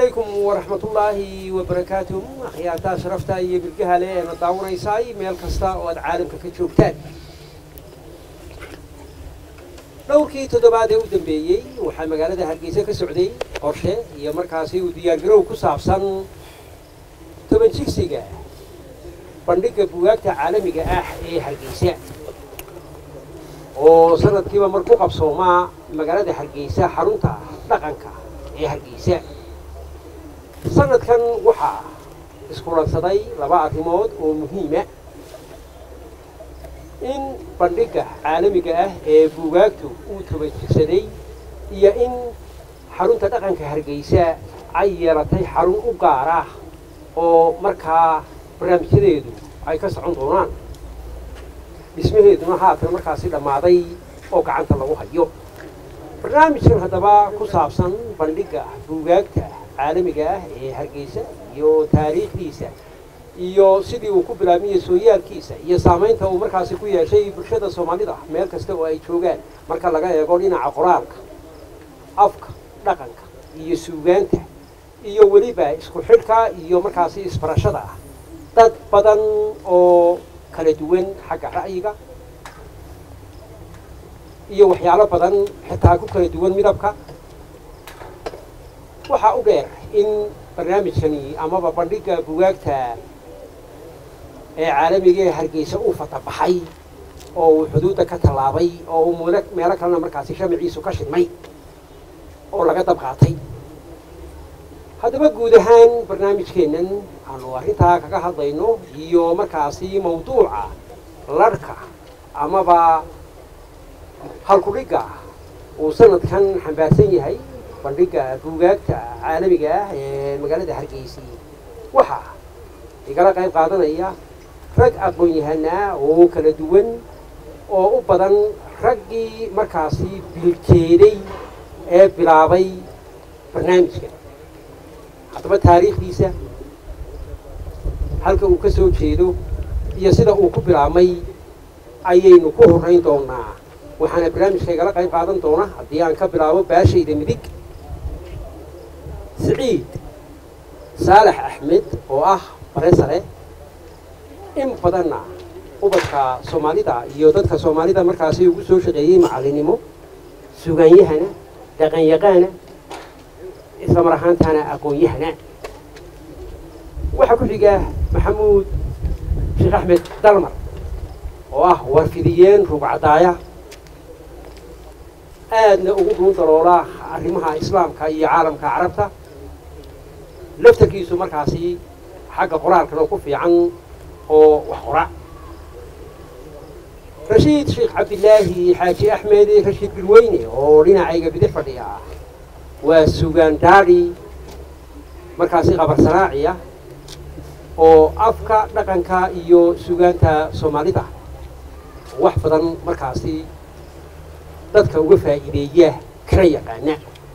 calaykum waraxmatullaahi wabarakaatuh akhyaartaa sharafta iyo bilgaha le eena daawanaysaay meel kasta oo aad caalamka ka joogtaan dhowrkii toddobaad ee u dambeeyey waxaa magaalada hargeysa ka socday qorshe iyo markaasi uu diyaargarow ku saabsan toban jigsiga bandhigga bugaagta caalamiga ah ee hargeysa oo sanadkiiba mar ku qabsoomaa magaalada hargeysa xarunta dhaqanka ee hargeysa sanadkan waxaa iskulansaday laba arrimood oo muhiima in bandhigga caalamiga ah ee buugaagtu uu tabajirsaday iyo in xarunta dhaqanka hargeysa ay yeelatay xarun u gaar ah oo markaa barnaamijyadeedu ay ka socon doonaan dhismaheeduna haatan markaasi dhammaaday oo gacanta lagu hayo barnaamijkan haddaba ku saabsan bandhigga buugaagta caalamiga ah ee hargeysa iyo taariikhdiisa iyo sidii uu ku bilaabmiyey sooyaalkiisa iyo saamaynta uu markaasi ku yeeshay bulshada soomaalida meel kasta oo ay joogaan marka laga eego dhinaca qoraalka afka dhaqanka iyo suugaanta iyo weliba isku xidhka iyo markaasi isbarashada ah dad badan oo kala duwan xagga ra'yiga iyo waxyaalo badan xitaa ku kala duwan midabka waxaa u dheer in barnaamijkani amaba bandhigga bugaagta ee caalamiga ee hargeysa uu fatabaxay oo uu xuduudda ka tallaabay oo uu ml meelo kalena markaasi shamaciisu ka shidmay oo laga dab qaatay haddaba guud ahaan barnaamijkeennan aanu arrintaa kaga hadlayno iyo markaasi mawduuca larhka amaba halkudhigga uu sanadkan xambaarsan yahay bandhigga buugaagta caalamiga ah ee magaalada hargeysi waxaa igala qayb qaadanaya rag aqoon-yahanaa oo kala duwan oo u badan raggii markaasi biljeeday ee bilaabay barnaamijka haddaba taariikhdiisa halka uu ka soo jeedo iyo sida uu ku bilaabmay ayaynu ku horrayn doonaa waxaana barnaamijka igala qayb qaadan doona haddii aan ka bilaabo baashayda midig siciid saalax axmed oo ah bare sare in badanna ubadka soomaalida iyo dadka soomaalida markaasi ugu soo shaqeeyey macallinnimo sugaanyahana dhaqanyaqaana isla mar ahaantaana aqoon-yahana waxaa ku xiga maxamuud sheekh axmed dalmar oo ah warfidiyeen rugcadaaya aadna ugu dhuun daloola arrimaha islaamka iyo caalamka carabta laftarkiisu markaasi xagga qoraalkana ku fiican oo wax qora rashiid sheekh cabdilaahi xaaji axmed rashiid bilweyne oo dhinacayga bidix fadhiya ah waa sugaan daadhi markaasi qabar sanaaciya oo afka dhaqanka iyo sugaanta soomaalida wax badan markaasi dadka uga faa'iideeya kana yaqaana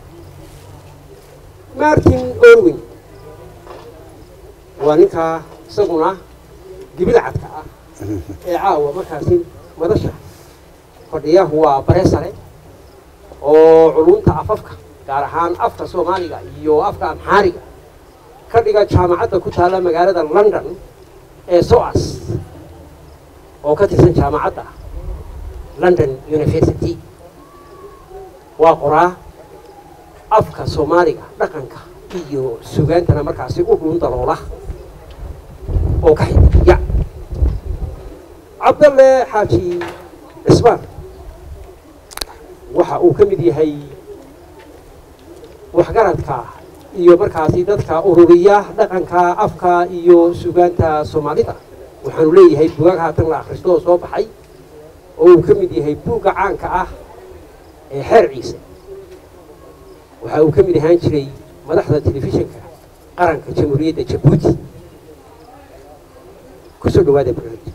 martin orwin waa ninkaa isaguna gibil cadka ah ee caawa markaasi madasha fadhiyahu waa bare sare oo culunta afafka gaar ahaan afka soomaaliga iyo afka amxaariga ka dhiga jaamacadda ku taalla magaalada london ee soas oo ka tirsan jaamacadda london university waa qoraa afka soomaaliga dhaqanka iyo sugaantana markaasi u dhuun daloola oo ka xidiya cabdalle xaaji cismaan waxa uu ka mid yahay waxgaradka iyo markaasi dadka ururiya dhaqanka afka iyo sugaanta soomaalida waxaanu leeyahay bugaag haatan la akhristo oo soo baxay oo uu ka mid yahay buugga caanka ah ee xeer ciise waxa uu ka mid ahaan jiray madaxda telefishinka qaranka jamhuuriyadda jabuuti kusoo dhawaada barnaamij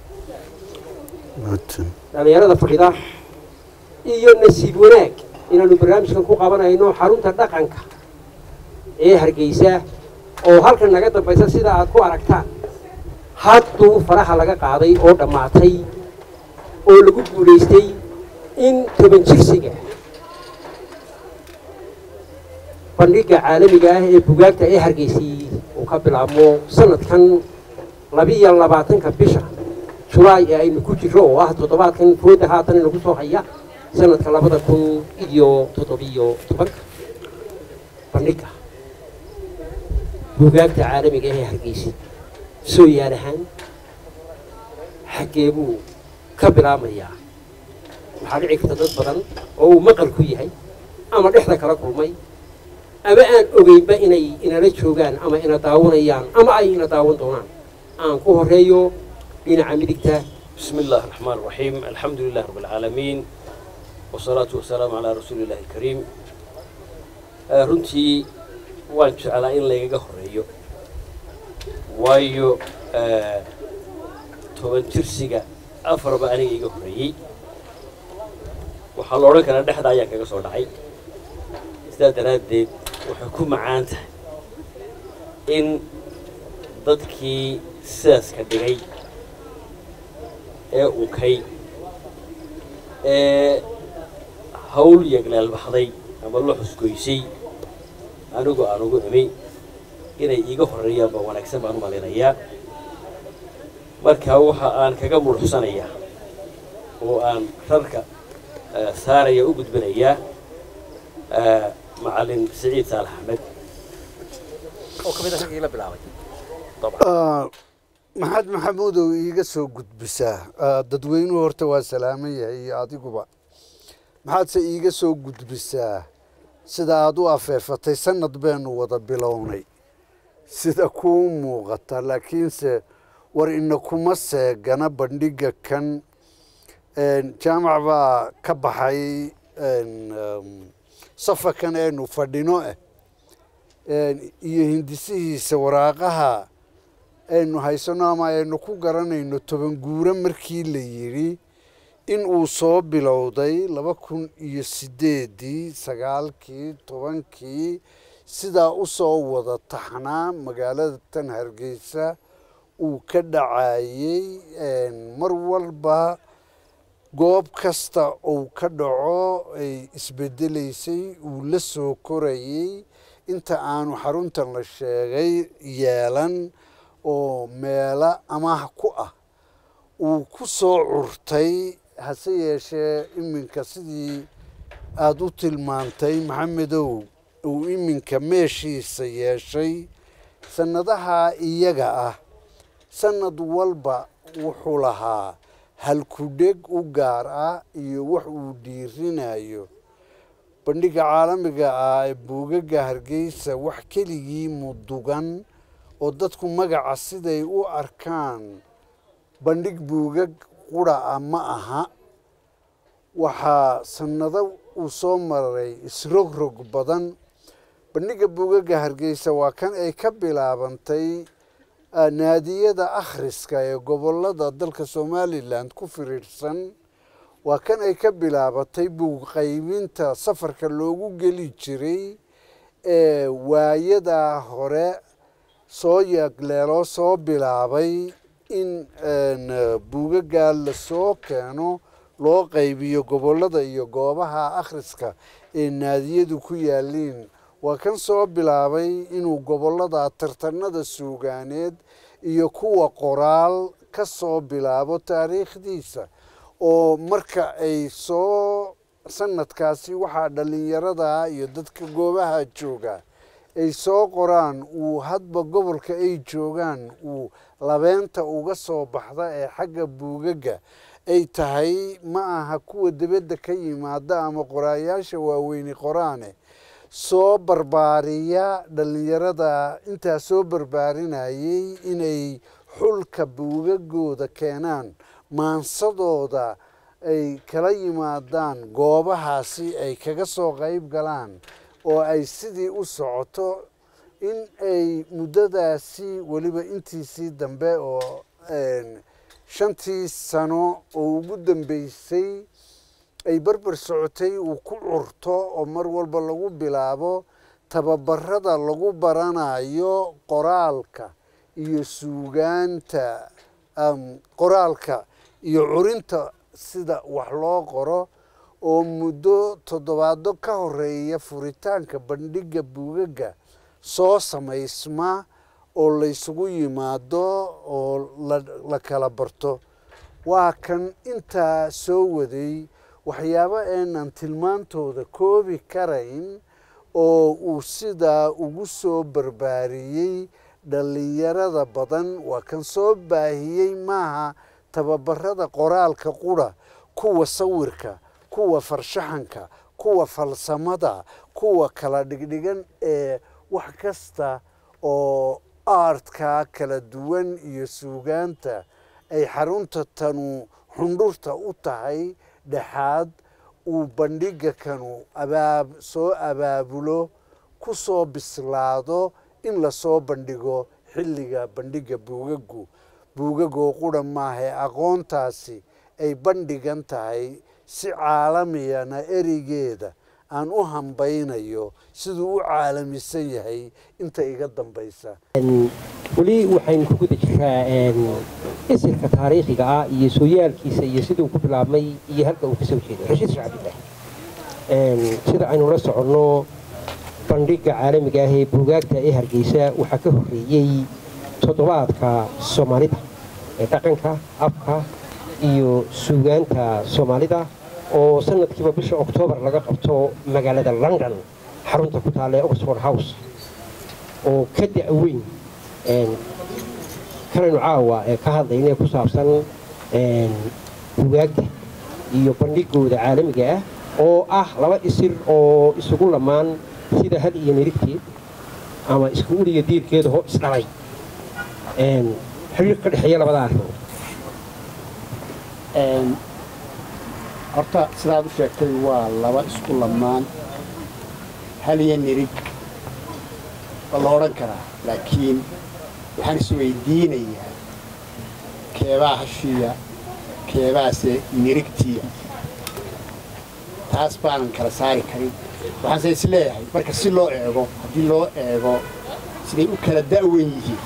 dhalinyarada fadhida iyo nasiib wanaag inaanu barnaamijkan ku qabanayno xarunta dhaqanka ee hargeysa oo halkan naga dambaysa sida aad ku aragtaan hadduu faraha laga qaaday oo dhammaatay oo lagu guulaystay in toban jirsiga bandhigga caalamiga ah ee bugaagta ee hargeysay uu ka bilaabmo sanadkan labiiyo labaatanka bisha julaay ee aynu ku jirro oo ah toddobaadkan fooda haatan inagu soo haya sanadka labada kun iyo toddobiyo tobanka bandhigga bugaagta caalamiga ee hargeysay soo yaal ahaan xaggee buu ka bilaabmayaa waxaa dhici karta dad badan oo uu maqal ku yahay ama dhexda kala kulmay ama aan ogeynba inay inala joogaan ama ina daawanayaan ama ay ina daawan doonaan aan ku horeeyo dhinaca midigta بسم الله الرحمن الرحيم الحمد لله رب العالمين والصلاة والسلام على رسول الله الكريم آه، runtii waan jeclaa in laygaga horeeyo waayo آه، toban jirsiga afarba aniga iga horeeyey waxaa la odhan karaa dhexda ayaan kaga soo dhacay sidaa daraaddeed waxay ku macaan tahay in dadkii sidaas ka dhigay ee unkay ee hawl yeglaalbaxday ama la xusgoysay anigu aan ugu imi inay iiga horeeyaan baa wanaagsan baan u malinayaa marka waxa aan kaga mudhuxsanayaa oo aan rarka eh, saaraya u gudbinayaa eh, macalin siciid saalax axmed oo ka mid ah raggii la bilaabay Ah, maxaad maxamuudow iiga soo gudbisaa Ah, dadweynuhu horta waa salaaman yahay iyo adiguba maxaadse iiga soo gudbisaa sida aad u afeefatay sanad beenu wada bilownay sida kuu muuqata laakiinse war ina kuma seegana bandhigga kan Een, jaamac baa ka baxay een, um, safarkan aynu fadhino ah Een, iyo hindisihiisa waraaqaha aynu haysano ama aynu ku garanayno toban guuro markii la yidhi in uu soo bilowday laba kun iyo sideedii sagaalkii tobankii sidaa u soo wada taxnaa magaalada tan hargeysa uu ka dhacayey Een, mar walba goob kasta uu ka dhaco ay isbedelaysay uu la soo korayey inta aanu xaruntan la sheegay yeelan oo meelo amaah ku ah uu ku soo curtay hase yeeshee iminka sidii aada u tilmaantay maxamedow uu iminka meeshiisa yeeshay sannadaha iyaga ah sannad walba wuxuu lahaa halkudheg u gaar ah iyo wax uu dhiirinayo bandhigga caalamiga ah ee buugaga hargeysa wax keligii mudugan oo dadku magaca siday u arkaan bandhig buugag qura ah ma aha waxaa sannado uu soo maray isrogrog badan bandhigga buugaga hargeysa waa kan ay ka bilaabantay ah, naadiyada akhriska ee gobolada dalka somalilan ku firiirsan waa kan ay ka bilaabatay buug qaybinta safarka loogu geli jiray ee waayadaa hore soo yagleeloo soo bilaabay in een, buugagaa lasoo keeno loo qaybiyo gobolada iyo goobaha akhriska ee naadiyadu ku yaaliin waa kan soo bilaabay inuu gobolada tartanada suugaaneed iyo kuwa qoraal ka soo bilaabo taariikhdiisa oo marka ay soo sanadkaasi waxaa dhallinyarada iyo dadka goobaha jooga ay soo qoraan uu hadba gobolka ay joogaan uu labeenta uga soo baxda ee xagga buugaga ay tahay ma aha kuwa dibadda ka yimaada ama qoraayaasha waaweyni qoraane soo barbaariya dhallinyarada intaa soo barbaarinayay inay xulka buugagooda keenaan maansadooda ay kala yimaadaan goobahaasi ay kaga soo qayb galaan oo ay sidii u socoto in ay muddadaasi weliba intiisii dambe oo een, shantii sano oo ugu dambeysay ay barbar socotay uu ku curto oo mar walba lagu bilaabo tababarada lagu baranayo qoraalka iyo suugaanta um, qoraalka iyo curinta sida wax loo qoro oo muddo toddobaado ka horeeya furitaanka bandhigga buugagga soo samaysma oo laysugu yimaado oo la kala barto waa kan intaa soo waday waxyaabo aanan tilmaantooda koobi karayn oo uu sidaa ugu soo barbaariyey dhallinyarada badan waa kan soo baahiyey maaha tababarada qoraalka qura kuwa sawirka kuwa farshaxanka kuwa falsamada kuwa kala dhigdhigan ee wax kasta oo aartka kala duwan iyo suugaanta ay xarunta tanu xundhurta u tahay dhexaad uu bandhigga kanu abaab soo abaabulo ku soo bislaado in lasoo bandhigo xilliga bandhigga buugaggu buugagoo qura maahae aqoontaasi ay bandhigan tahay si caalamiyana ereygeeda aan u hambaynayo siduu u caalamisan yahay inta iga dambaysa weli waxaynu ku guda jiraa isirka taariikhiga ah iyo sooyaalkiisa iyo siduu ku bilaabmay iyo halka uu kasoo jeeday rashiid shacbilah sida aynu la soconno bandhigga caalamiga ah ee buugaagta ee hargeysa waxaa ka horreeyey toddobaadka soomaalida ee dhaqanka afka iyo suugaanta soomaalida oo sanadkiiba bisha oktoobar laga qabto magaalada london xarunta ku taalla ee oxford house oo ka da-weyn kanaynu caawa ee ka hadlayna ku saabsan bugaagta iyo bandhigooda caalamiga ah oo ah laba isir oo isugu lamaan sida had iyo nirigteed ama isku uliga diirkeeda hoo isdhalay xiriir ka dhexeeya labada arrimood horta sidaad u sheegtay waa laba isku lamaan hal iyo nirig waa la odhan karaa laakiin waxaan isweydiinayaa keebaa hashiya keebaase nirigtiya taas baanan kala saari karin waxaanse is leeyahay marka si loo eego haddii loo eego siday u kala da'wen yihiin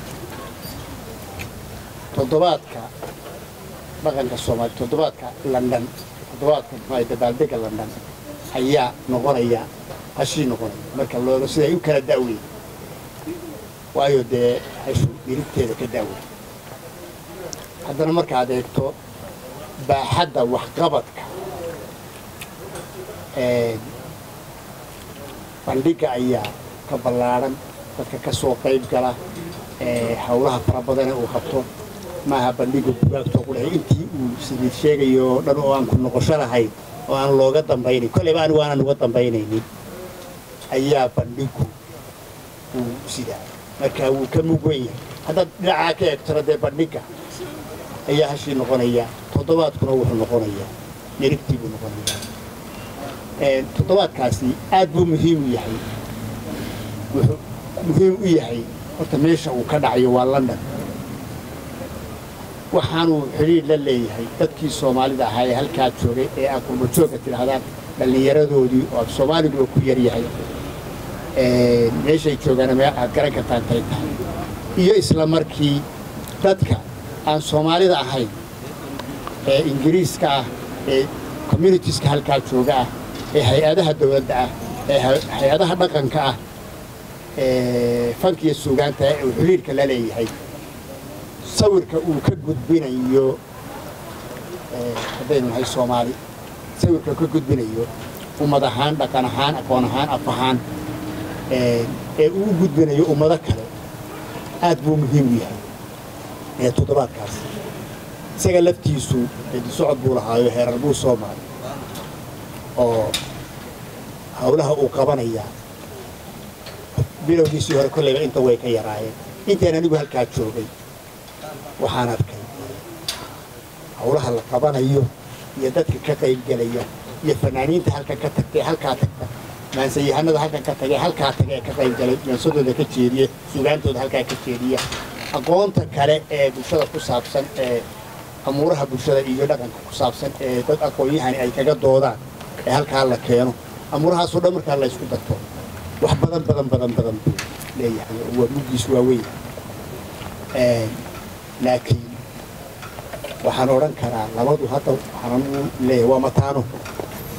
toddobaadka dhaqanka soomaaliya toddobaadka london toddobaadka muxuu dabaaldega london ayaa noqonaya hashii noqonaya marka looga siday u kala da'wen waayo dee hashu nirigteeda ka da'wen haddana markaad eegto baaxadda waxqabadka bandhigga ayaa ka ballaadhan dadka ka soo qayb gala hawlaha fara badane uu qabto maaha bandhigga bugaagtoo qudhahay intii uu sidiid sheegayo oo dhan oo aan ku noqosho lahayn oo aan looga dambaynayn kolleyba anigu aanan uga dambaynaynin ayaa bandhiggu uu sidaa marka wuu ka mugwan yahay haddaad dhinacaa ka eegtona dee bandhigga ayaa hashii noqonaya toddobaadkuna wuxuu noqonayaa nirigtii buu noqonayaa toddobaadkaasi aad buu muhiim u yahay wuxuu muhiim u yahay horta meesha uu ka dhacayo waa london waxaanuu xidhiir la leeyahay dadkii soomaalida ahaa ee halkaa joogay ee aad qurbajoogga tidhaahdaan dhallinyaradoodii oo soomaaligu ku yaryahay meeshay joogaana me aad garan kartaan tay tahay iyo isla markii dadka aan soomaalida ahayn ee ingiriiska ah ee communitieska halkaa jooga ah ee hay-adaha dowladda ah ee hay-adaha dhaqanka ah ee fankiyo suugaanta ee uu xidhiirka la leeyahay sawirka uu ka gudbinayo haddaynu nahay soomaali sawirka ka gudbinayo ummad ahaan dhaqan ahaan aqoon ahaan af ahaan ee uu u gudbinayo ummado kale aad buu muhiim u yahay ee toddobaadkaas isaga laftiisu socod buu lahaayo heerar buu soo maray oo hawlaha uu qabanayaa bilowgiisii hore kolleyba inta way ka yaraayeen intaan anigu halkaa joogay waxaan arkay hawlaha la qabanayo iyo dadka ka qaybgelaya iyo fanaaniinta halkan ka tagtay halkaa tagta maansayahanada halkan ka tagay halkaa taga ee ka qaybgalay mansadooda ka jeediya sugaantooda halkaa ka jeediya aqoonta kale ee bulshada ku saabsan ee amuuraha bulshada iyo dhaqanka ku saabsan ee dad aqoon-yahani ay kaga doodaan ee halkaa la keeno amuurahaasoo dhan markaa la ysku darto wax badan badan badan badan buu leeyahay waa muggiis waaweyn laakiin waxaan odhan karaa labadu hadda waxaan u leeyahay waa mataano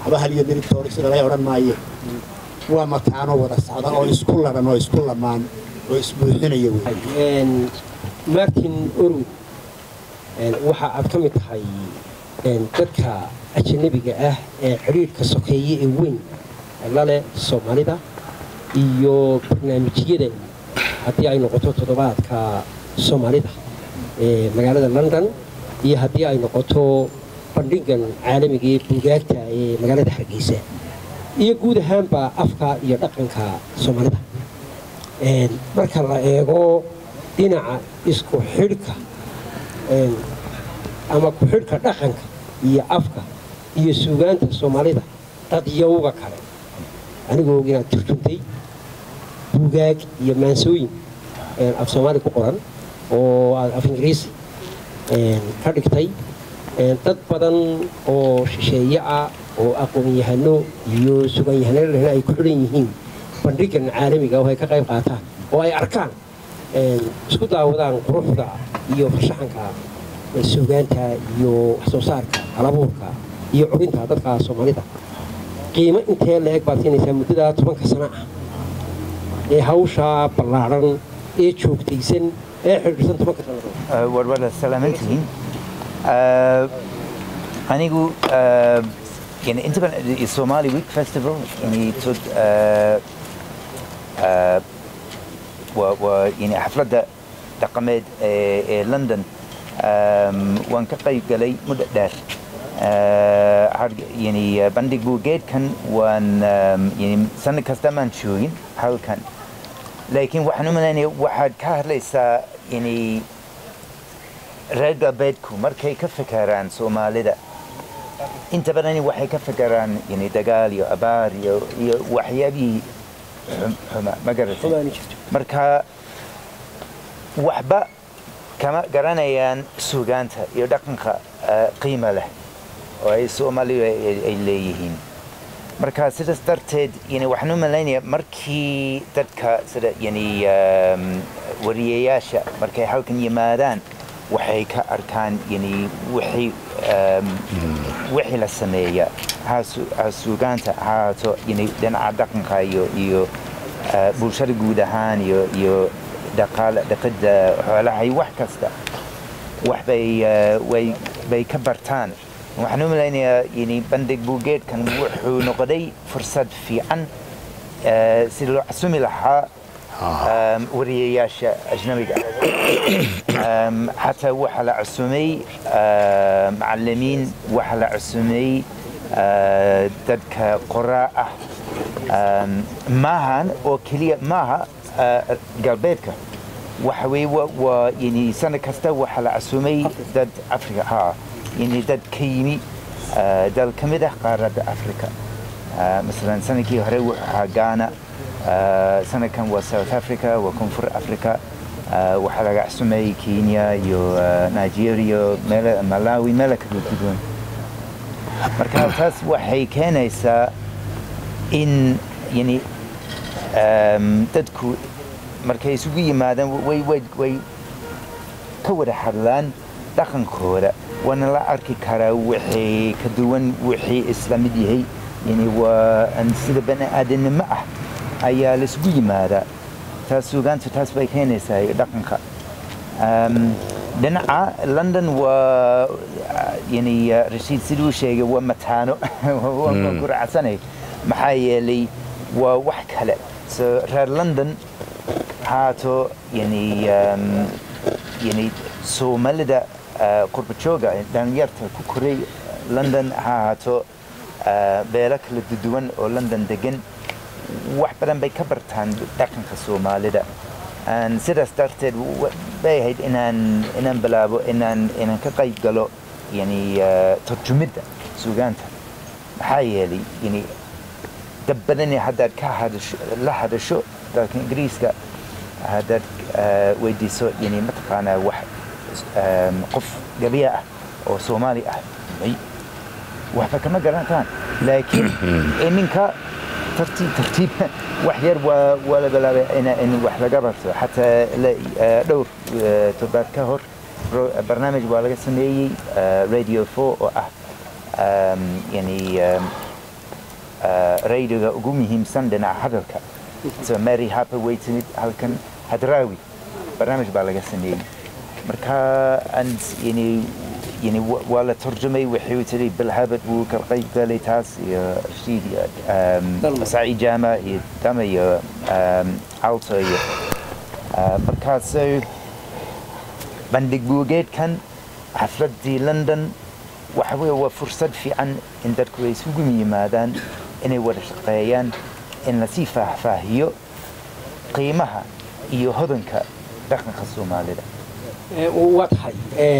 waxba hal iyo diritoori sida lay odhan maaye waa mataano wada socda oo isku ladhan oo isku lamaan oo isbuuxinaya wey martin orwood waxa aad ka mid tahay dadka ajanabiga ah ee xidhiirhka sokeeye ee weyn laleh soomaalida iyo barnaamijyadan haddii ay noqoto toddobaadka soomaalida ee magaalada london iyo haddii ay noqoto bandhigan caalamiga ee buugaagta ee magaalada hargeysa iyo guud ahaanba afka iyo dhaqanka soomaalida marka la eego dhinaca isku xidhka ama ku-xidhka dhaqanka iyo afka iyo suugaanta soomaalida dadyowga kale anigoo inaad turjuntay buugaag iyo maansooyin af soomaali ku qoran oo aad af ingiriisi ka dhigtay dad badan oo shisheeye ah oo aqoon-yahano iyo sugan-yahano lehna ay ku xidhan yihiin bandhigan caalamiga oo ay ka qayb qaataan oo ay arkaan isku daawadaan quruxda iyo farshaxanka suugaanta iyo waxsoo saarka halabuurka iyo curinta dadka soomaalida qiimo intee la-eg baad siinaysaa muddada tobanka sano ah ee hawshaa ballaadhan ee joogtaysan ee xidhiidhsan tobanka sannadood war wada salaamantihiin anigu yani inta badan somali week festival yani tod waa yani xafladda dhaqameed ee london waan ka qayb galay muddo dheer yani bandhig buugeedkan waan yani sanad kasta maan joogin halkan laakiin waxaan u malaynaya waxaad ka hadlaysaa yani reer galbeedku markay ka fekeraan soomaalida inta badan waxay ka fekeraan yani dagaal iyo abaar iyo iyo waxyaabihii xuma ma garatay marka waxba kama garanayaan suugaanta iyo dhaqanka qiimo leh oo ay soomaalidu ay leeyihiin marka sidaas darteed yani waxaan u malaynaya markii dadka sida yani wariyayaasha markay halkan yimaadaan waxay ka arkaan yani wixii wixii la sameeya ha suugaanta ha haato yani dhinaca dhaqanka iyo iyo bulshada guud ahaan iyo iyo dhaqaale dhaqidda xoolaha iyo wax kasta wax bay way bay ka bartaan waxaan u malaynayaa yani bandhig buugeedkan wuxuu noqday fursad fiican si loo casumi lahaa wariyayaasha ajnabiga xataa waxaa la cusumay macalimiin waxaa la cusumay dadka qoraa ah maahan oo keliya maaha galbeedka waxa weye waa yani sanad kasta waxaa la casumay dad africa ha yani dad ka yimi dal ka mid ah qaaradda africa masalan sanadkii hore wuxuu ahaa ghana sanadkan waa south africa waa koonfur africa waxaa laga cusumay kenya iyo nigeria meel malawi meela kala duwan marka taas waxay keenaysaa in yani dadku markay isugu yimaadaan way way way ka wada hadlaan dhaqankooda waana la arki karaa wixii ka duwan wixii isla mid yahay yani waa sida bani aadamnimo ah ayaa laisugu yimaadaa taas suugaanta taas bay keenaysaa dhaqanka dhinaca london waa yani rashiid siduu sheegay waa mataano waan ku raacsanay maxaa yeelay waa wax kale so reer london haato yani yani soomaalida qurba jooga dhalinyarta ku koray london ha haato beelo kala duwan oo london degan wax badan bay ka bartaan dhaqanka soomaalida sidaas darteed bay ahayd inaan inaan bilaabo inaan inaan ka qayb galo yani turjumidda suugaanta maxaa yeelay yani dad badani haddaad ka hadasho la hadasho dalka ingiriiska haddaad weydiiso yani mataqaanaa wax qof gabiya ah oo soomaali ah may waxba kama garantaan laakiin iminka tartiib tartiib wax yar waa waa la bilaabay in wax laga barto xataa dhowr todobaad ka hor barnaamij waa laga sameeyey radio four oo ah yani raydiga ugu muhiimsan dhinaca hadalka so mary harper way timid halkan hadraawi barnaamij baa laga sameeyey marka and yani yani waa la turjumay waxay tiri bilhabad wuu ka qayb galay taas iyo rashiid iyo saciid jaama iyo dama iyo alto iyo markaaso bandhig buugeedkan xafladii london waxa weye waa fursad fiican in dadku ay isugu yimaadaan inay wada shaqeeyaan in lasii faahfaahiyo qiimaha iyo hodanka dhaqanka soomaalida waa tahay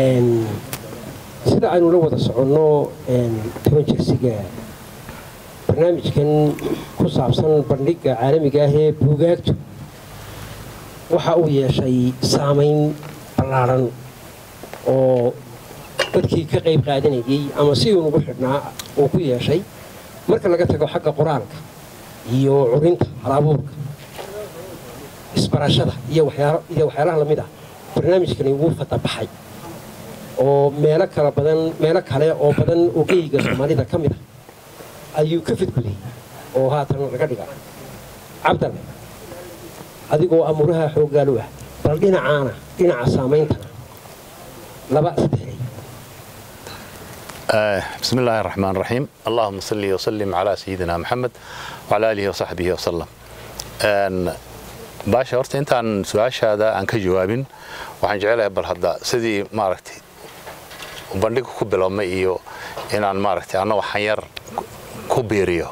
sida aynu la wada soconno toban jirsiga barnaamijkan ku saabsan bandhigga caalamiga ah ee buugaagtu waxa uu yeeshay saamayn ballaadhan oo dadkii ka qayb qaadanayay ama si uu nagu xidhnaa uu ku yeeshay marka laga tago xagga qoraalka iyo curinta halabuurka isbarashada iyo waxyaalaha lamid ah barnaamijkani wuu fatabaxay oo meelo kala badan meelo kale oo badan oo geyga soomaalida ka mid ah ayuu ka fidguday oo haatan laga dhigaa cabdalle adigoo amuuraha xooggaalu ah bal dhinacaana dhinaca saameyntana laba saddex بسم الله الرحمن الرحيم اللهم صل وسلم على سيدنا محمد وعلى آله وصحبه وسلم baasha horta intaan su-aashaada aan ka jawaabin waxaan jecelahay bal hadda sidii maaragtay bandhiga ku bilowmay iyo inaan maaragtay anna waxaan yar ku biiriyo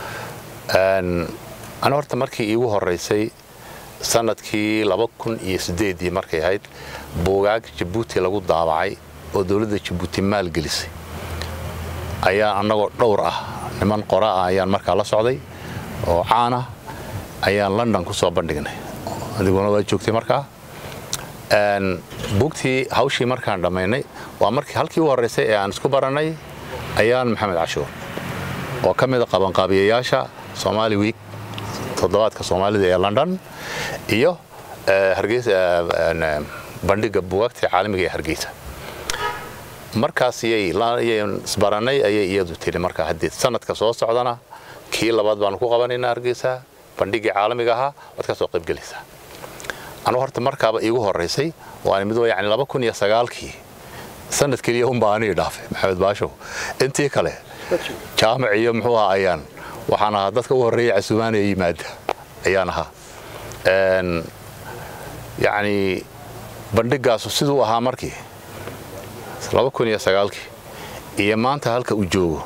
ana horta markii iigu horeysay sanadkii laba kun iyo sideedii markay ahayd buugaag jabuuti lagu daabacay oo dowladda jabuuti maalgelisay ayaa annagoo dhowr ah niman qora ah ayaan markaa la socday oo caan ah ayaan london ku soo bandhignay adiguna waa joogtay markaa buugtii hawshii markaan dhammaynay waa markii halkii u horreysay ee aan isku barannay ayaan maxamed cashuur oo ka mida qabanqaabiyayaasha somaali week toddobaadka soomaalida ee london iyo bandhigga buugaagta caalamiga ee hargeysa markaas isbarannay ayay iyadu tiri markaa haddii sanadka soo socdana kii labaad baanu ku qabanaynaa hargeysa bandhiggii caalamiga ahaa waad ka soo qaybgelaysaa anu horta markaaba iigu horeysay waan mid yani laba kun iyo sagaalkii sanad keliya unbaa anii dhaafay maxamed baashow intii kale jaamac iyo muxuu ahaa ayaan waxaan ahaa dadka u horreeya casuumaanaya yimaada ayaan ahaa yacni bandhiggaasu siduu ahaa markii laba kun iyo sagaalkii iyo maanta halka uu joogo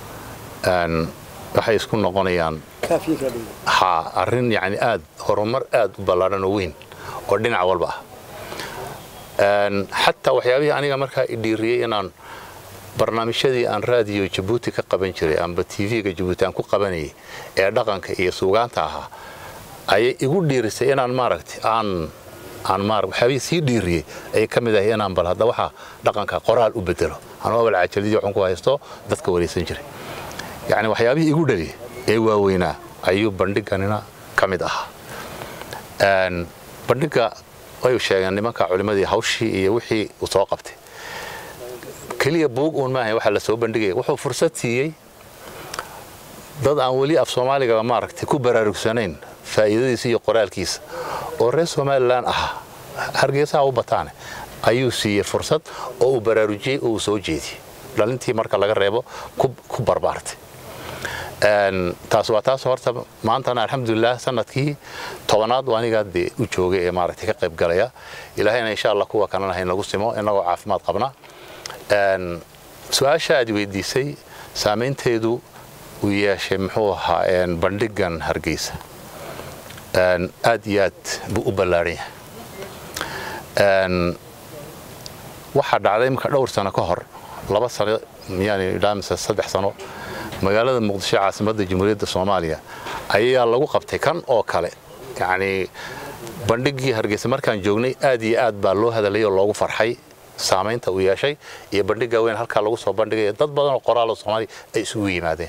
waxay isku noqonayaan ha arrin yani aad horumar aad u ballaadhan oo weyn oo dhinac walba ah xataa waxyaabihii aniga markaa i dhiiriyey inaan barnaamijyadii aan raadiyo jabuuti ka qaban jiray amba tv-ga jabuuti aan ku qabanayay ee dhaqanka iyo suugaanta ahaa ayay igu dhiirisay inaan maaragtay aan aan maar waxyaabihii sii dhiiriyey ayay ka mid ahay inaan bal hadda waxaa dhaqanka qoraal u bedelo anuu awal cajaladii waxaan ku haysto dadka waraysan jiray yacni waxyaabihii igu dhali ee waaweynaa ayuu bandhiganina ka mid ahaa bandhigga way sheegeen nimanka culimmadii hawshii iyo wixii uu soo qabtay keliya buug uun maaha waxaa la soo bandhigaya wuxuu fursad siiyey dad aan weli af soomaaliga maaragtay ku baraarugsanayn faa'iidadiisa iyo qoraalkiisa oo reer somalilan ahaa hargeysaha u bataane ayuu siiyey fursad oo uu baraarujiyey oo uu soo jeediyey dhalintii marka laga reebo ku barbaartay taas waa taas horta maantana alxamdulilah sanadkii tobanaad waa anigaa dee u joogay ee maaragtay ka qayb galaya ilaahayna insha allah kuwa kalena hayn lagu simo innagoo caafimaad qabna su-aasha aad weydiisay saamaynteedu uu yeeshay muxuu ahaa bandhigan hargeysa aad iyo aad buu u ballaadhan yahay waxaa dhacday imika dhowr sano ka hor laba sano miyaan idhaamise saddex sano magaalada muqdisho caasimadda jamhuuriyadda soomaaliya ayaa lagu qabtay kan oo kale yacnii bandhiggii hargeysa markaan joognay aad iyo aad baa loo hadalay oo loogu farxay saamaynta uu yeeshay iyo bandhigga weyn halkaa lagu soo bandhigaya dad badan oo qoraal oo soomaaliya ay isugu yimaadeen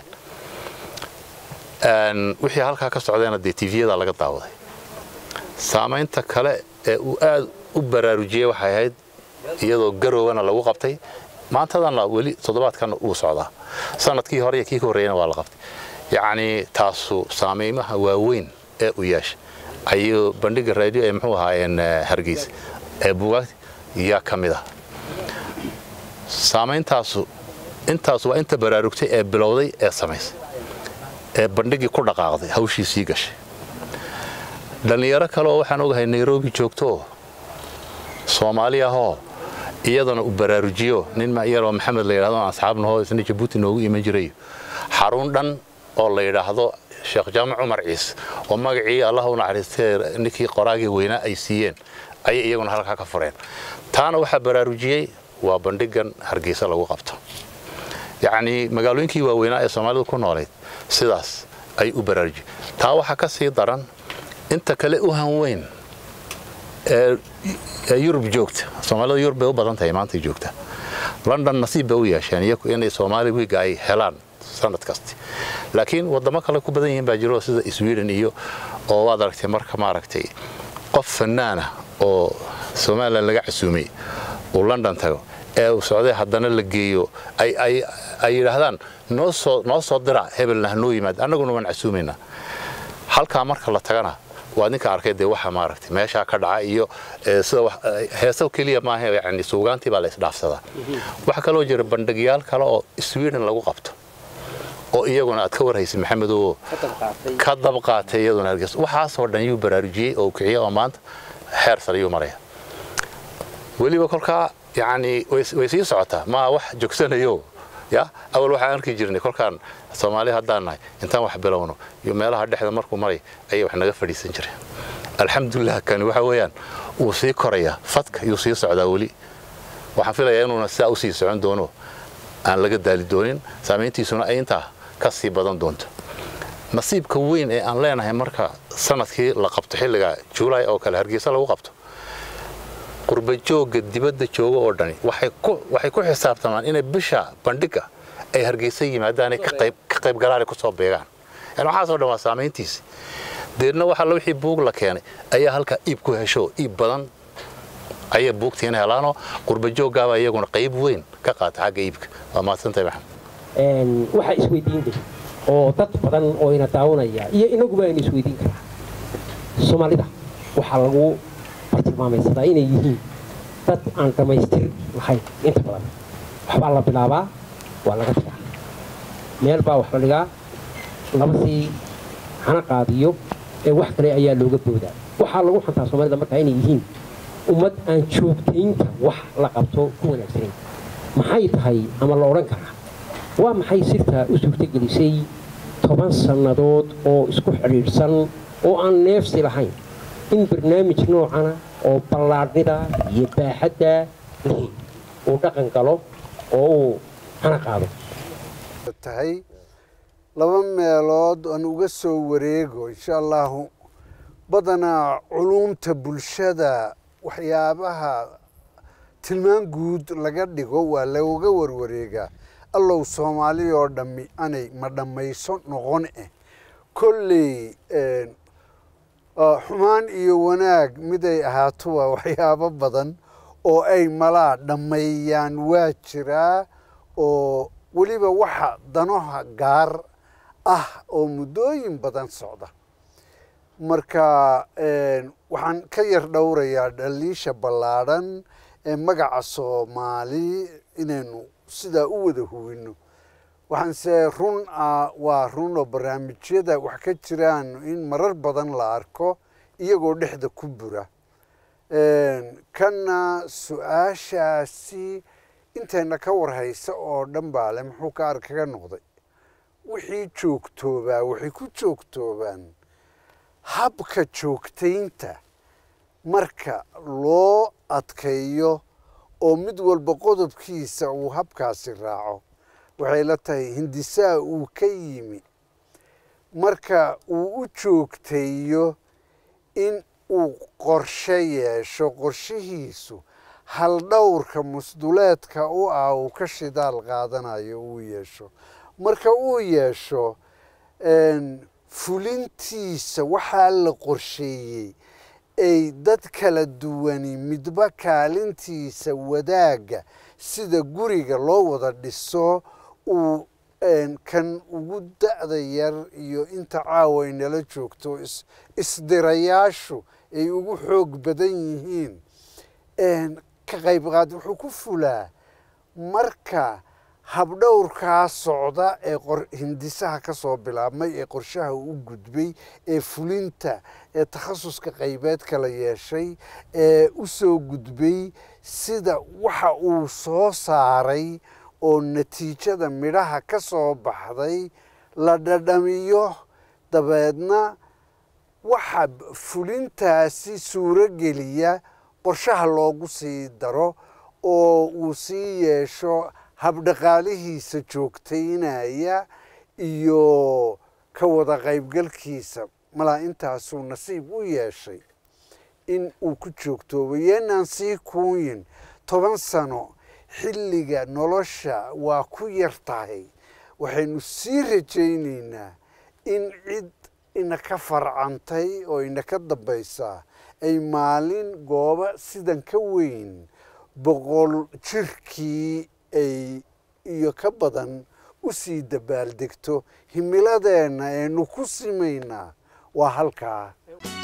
wixii halkaa ka socdayna dee tviyada laga daawaday saamaynta kale ee uu aad u baraarujiyey waxay ahayd iyadoo garowana lagu qabtay maantadana weli toddobaadkana uu socdaa sanadkii hore iyo kii ka horreeyana waa la qabtay yacni taasu saameymaha waaweyn ee u yeeshay ayuu bandhiga raadiyo ee muxuu ahaayeen hargeysa ee buugaagta yaa ka mid ah saameyntaasu intaas waa inta baraarugtay ee bilowday ee samaysay ee bandhigii ku dhaqaaqday hawshii sii gashay dhallinyaro kale oo waxaan ogahay nairobi joogtooo soomaali ahoo iyadana u baraarujiyo nin yaroo maxamed la yidhahdo asxaabnahoo isna jabuuti noogu iman jirayo xarun dhan oo la yidhaahdo sheekh jaamac cumar ciise oo magacii allah u naxariistee ninkii qoraagii weynaa ay siiyeen ayay iyaguna halkaa ka fureen taana waxaa baraarujiyey waa bandhigan hargeysa lagu qabto yacnii magaalooyinkii waaweynaa ee soomaalidu ku noolayd sidaas ay u baraarujiyeen taa waxaa ka sii daran inta kale u hanweyn ee yurub joogta soomaalida yurub bay u badan tahay maantay joogta london nasiib bay u yeesheen iyaku inay soomaali wiiga ay helaan sanad kasti laakiin wadamo kale ku badan yihiin baa jiro sida sweden iyo oo waad aragtay marka maaragtay qof fanaana oo somalilan laga casuumay uu london tago ee uu socday haddana la geeyo ay yidhaahdaan noo soo dira hebelna hanoo yimaad annaguna waan casuumaynaa halkaa marka la tagana waa ninka arkay dee waxa maaragtay meeshaa ka dhaca iyo sida heeso keliya maaha yani suugaantii baa la isdhaafsadaa waxaa kaloo jira bandhigyaal kale oo sweden lagu qabto oo iyaguna aad ka warhaysay maxamedow ka dab qaatay iyaduna hargeysa waxaasoo dhan yuu baraarujiyey oo kiciya oo maanta xeer sare yuu maraya weliba kolkaa yacni way sii socotaa maa wax jogsanayo ya awal waxaan arki jirnay kolkaan soomaali haddaan nahay intaan wax bilowno iyo meelaha dhexda markuu maray ayay wax naga fadhiisan jireen alxamdulilah kani waxa weeyaan wuu sii korayaa fadka yuu sii socdaa weli waxaan filayaa inuuna sidaa usii socon doono aan laga daali doonin saamayntiisuna ay intaa ka sii badan doonto nasiibka weyn ee aan leenahay marka sanadkii la qabto xilliga juulaay oo kale hargeysa lagu qabto qurbajoogga dibadda jooga oo dhani waxay ku xisaabtamaan inay bisha bandhiga ay hargeysa yimaadaanay ka qayb galaanay kusoo beegaan yani waxaasoo dhan waa saamayntiisi deedna waxa la wixii buug la keenay ayaa halkaa iib ku hesho iib badan ayay buugtiina helaanoo qurbajooggaaba iyaguna qayb weyn ka qaata xagga iibka waa mahadsantahay maxamed waxaa isweydiin leh oo dad badan oo ina daawanaya iyo inaguba aynu isweydiin karaa soomaalida waxaa lagu bartilmaamaysadaa inay yihiin dad aan dhammaystir lahayn inta badan waxbaa la bilaabaa waa laga tagaa meel baa wax la dhigaa laba sii hana qaadiyo ee wax kale ayaa looga boodaa waxaa lagu xantaa soomaalida markaa inay yihiin ummad aan joogtaynta wax la qabto ku wanaagsanayn maxay tahay ama la odhan karaa waa maxay sirtaa u suurtogelisay toban sannadood oo isku xidhiidhsan oo aan neefsi lahayn in barnaamij noocana oo ballaadhnida iyo baaxadda lahayn uu dhaqan galo oo uu hana qaado tahay laba meelood aan uga soo wareego insha allahu badanaa culumta bulshada waxyaabaha tilmaan guud laga dhigo waa looga warwareegaa allow soomaali oo dhammi anay ma dhammayso noqon eh kolley xumaan iyo wanaag miday ahaato waa waxyaabo badan oo ay malaa dhammeeyaan waa jiraa oo weliba waxa danoha gaar ah oo muddooyin badan socda marka waxaan ka yar dhowrayaa dhaliisha ballaadhan ee magaca soomaali inaynu sidaa u wada hubinno waxaanse run ah waa run oo barnaamijyada wax ka jiraan in marar badan la arko iyagoo dhexda ku bura kana su-aashaasi intayna ka warhaysa oo dhan baa le muxuu ka ar kaga noqday wixii joogtoobaa waxay ku joogtoobaan habka joogtaynta marka loo adkeeyo oo mid walba qodobkiisa uu habkaasi raaco waxay la tahay hindisaa uu ka yimi marka uu u joogteeyo in uu qorshe yeesho qorshihiisu haldhowrka musduleedka u ah uu ka shidaal qaadanayo uu yeesho marka uu yeesho fulintiisa waxaa la qorsheeyey ay dad kala duwani midba kaalintiisa wadaagga sida guriga loo wada dhiso uu kan ugu da'da yar iyo inta caawa ay nala joogto isdirayaashu ay ugu xoog badan yihiin ka qaybqaad wuxuu ku fulaa marka habdhowrkaa socda ee hindisaha ka soo bilaabmay ee qorshaha u gudbay ee fulinta ee takhasuska qaybeed kala yeeshay ee u soo gudbay sida waxa uu soo saaray oo natiijada midhaha ka soo baxday la dhadhamiyo dabeedna waxa fulintaasi suuro geliya qorshaha loogu sii daro oo uu sii yeesho habdhaqaalihiisa joogtaynaya iyo ka wada qaybgalkiisa malaa intaasuu nasiib u yeeshay in uu ku joogtoobo yeenaan sii kuuyin toban sano xilliga nolosha waa ku yar tahay waxaynu sii rajaynaynaa in cid inaka farcantay oo inaka dambaysaa ay maalin gooba sidan ka weyn boqol jirkii ay iyo ka badan u sii dabaaldegto himiladeenna eenu ku simaynaa waa halkaa